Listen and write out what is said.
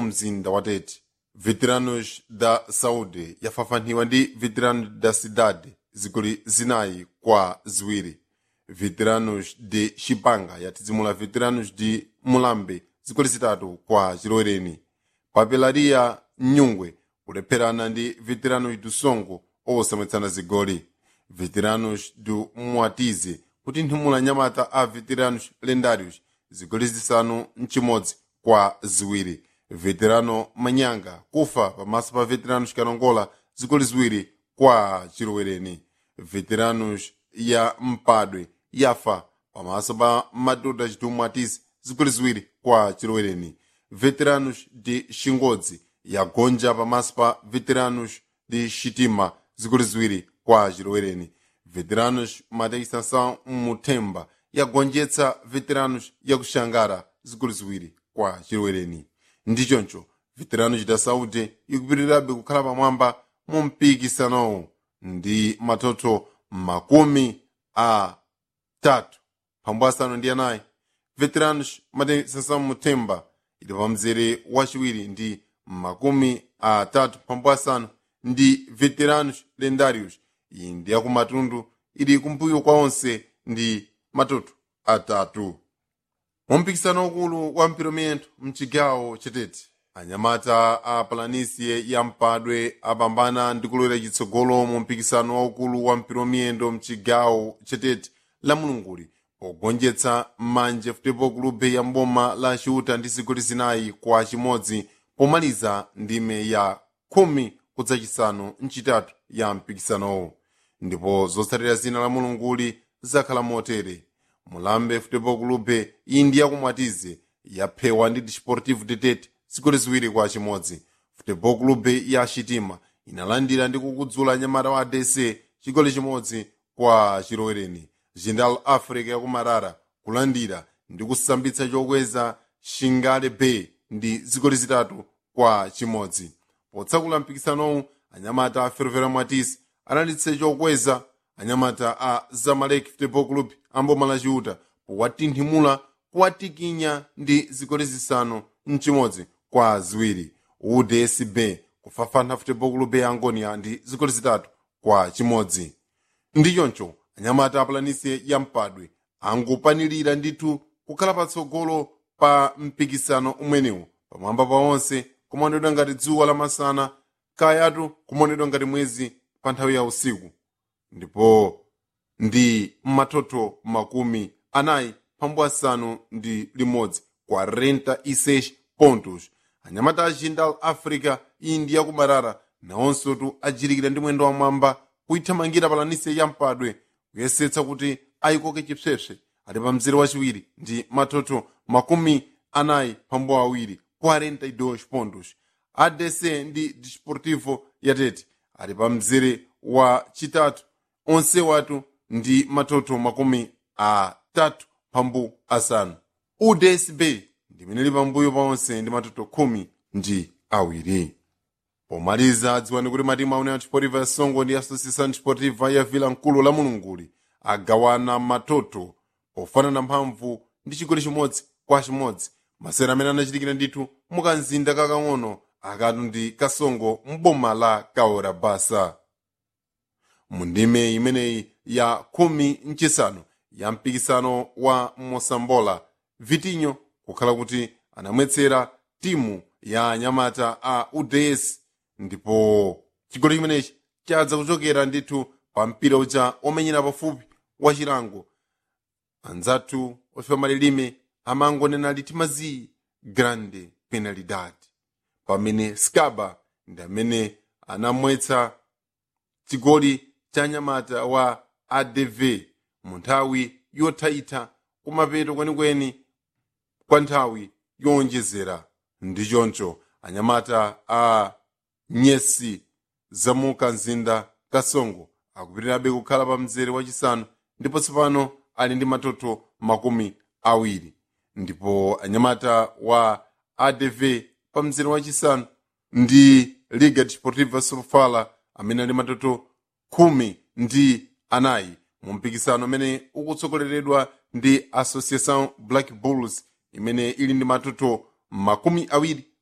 mzinda wa tete veteranos da saúde yafafaniwa ndi veteranos da cidade zigoli zinayi kwa ziwiri veteranos de chipanga yatizimula veteranos de mulambe zigoli zitatu kwa chilowereni papelaria nyungwe kulepherana ndi veteranos do songo osamwetsana zigoli veteranos do mwatize kutinthimula nyamata a veteranos lendários zigoli zisanu mchimodzi kwa ziwiri veterano manyanga kufa pamaso pa veteranos kanongola zigoli ziwiri kwa chilowereni veteranos ya mpadwe yafa pamaso pa madoda chitumwatisi zigoli ziwiri kwa chilowereni veteranos de xingodzi yagonja pamaso pa veteranos de xitima zigoli ziwiri kwa chilowereni veteranos matekisansão muthemba yagonjetsa veteranos yakuxangara zigoli ziwiri kwa chilowereni ndichoncho veteranos da saúde ikupitirirabe kukhala pamwamba mu mpikisanowu ndi matoto makumi atatu phambu asanu ndi anayi veteranos matekisansão muthemba ili pa mzere wachiwiri ndi makumi atatu phambu asanu ndi veteranos lendários iyi ndi yakumatundu ili kumbuyo kwa onse ndi matoto atatu mumpikisano ukulu wa mpiromento mchigawo chetete anyamata a palanisie ya mpadwe apambana ndi kulowera chitsogolo mu mpikisano waukulu wa mpiromiyendo mchigawo chetete la mulunguli pogonjetsa manje futepo kulubhe ya mboma la ciuta ndi zigoli zinayi kwa chimodzi pomaliza ndime ya khumi kudzachisanu mchitatu ya mpikisanowo ndipo zotsatira zina la mulunguli zakhala motere mulambe futepo kulubhe iyi ndi yakumwatize yaphewa ndi desportivo detete zigoli ziwiri kwa chimodzi futepo kulubhe ya xitima inalandira ndi kukudzula nyamata wa adc chigoli chimodzi kwa chilowereni jindal africa yakumarara kulandira ndi kusambitsa chokweza shingale bay ndi zigoli zitatu kwa chimodzi potsakula mpikisanowu anyamata a fervera mwatisi analitse chokweza anyamata a zamalek football club amboma la ciuta powatinthimula kuwatikinya ndi zigoli zisanu mchimodzi kwa ziwiri udsb kufafana football club ya angonia ndi zigoli zitatu kwa chimodzi ndichoncho anyamata apalanise ya mpadwe angopanilira ndithu kukhala patsogolo pa mpikisano umwenewu pamwamba pa onse kumaonedwa ngati dzuwa lamasana kayatu kumaonedwa ngati mwezi pa nthawi ya usiku ndipo ndi matoto makumi anayi phambu asanu ndi limodzi 46 pontos anyamata a jindal africa iyi ndi yakumarara nawonsotu ajirikira ndi mwendo wamwamba kuithamangira palanise ya mpadwe kuyesetsa kuti ayikoke chipsepse ali pa mzere wachiwiri ndi matoto makumi anayi phambu awiri 42 pontos adc ndi desportivo yatete ali pa mzere wa chitatu onse watu ndi matoto makumi atatu phambu asanu udsb ndimene ili pambuyo pa onse ndi matoto khumi ndi awiri pomaliza dziwani kuti matimu aune a desportiva ya songo ndi associação desportiva ya vila mkulu la mulunguli agawana matoto pofanana mphamvu ndi chigoli chimodzi kwa chimodzi masera amene anachitikira ndithu mukanzinda kakang'ono akatu ndi kasongo mboma la kaora basa mu ndime imeneyi ya khumi mchisanu ya mpikisano wa mosambola vitinho kukhala kuti anamwetsera timu ya anyamata a uds ndipo chigoli chimenechi chadza kuchokera ndithu pa mpira uja omenyera pafupi wa chilango anzathu ofiwa malilime amangonena litimazi grande penalidade pamene skaba ndi amene anamwetsa chigoli cha nyamata wa adv mu nthawi yothaitha kumapeto kwenikweni kwa nthawi yowonjezera ndi choncho anyamata a nyesi zamuka mzinda kasongo akupitirirabe kukhala pa mzere wachisanu ndipo tsopano ali ndi matoto makumi awiri ndipo anyamata wa adv pa mzere wachisanu ndi liga desportiva sofala amene ali matoto khumi ndi anayi mu mpikisano umene ukutsogoleredwa ndi associação black bulls imene ili ndi matoto makumi awiri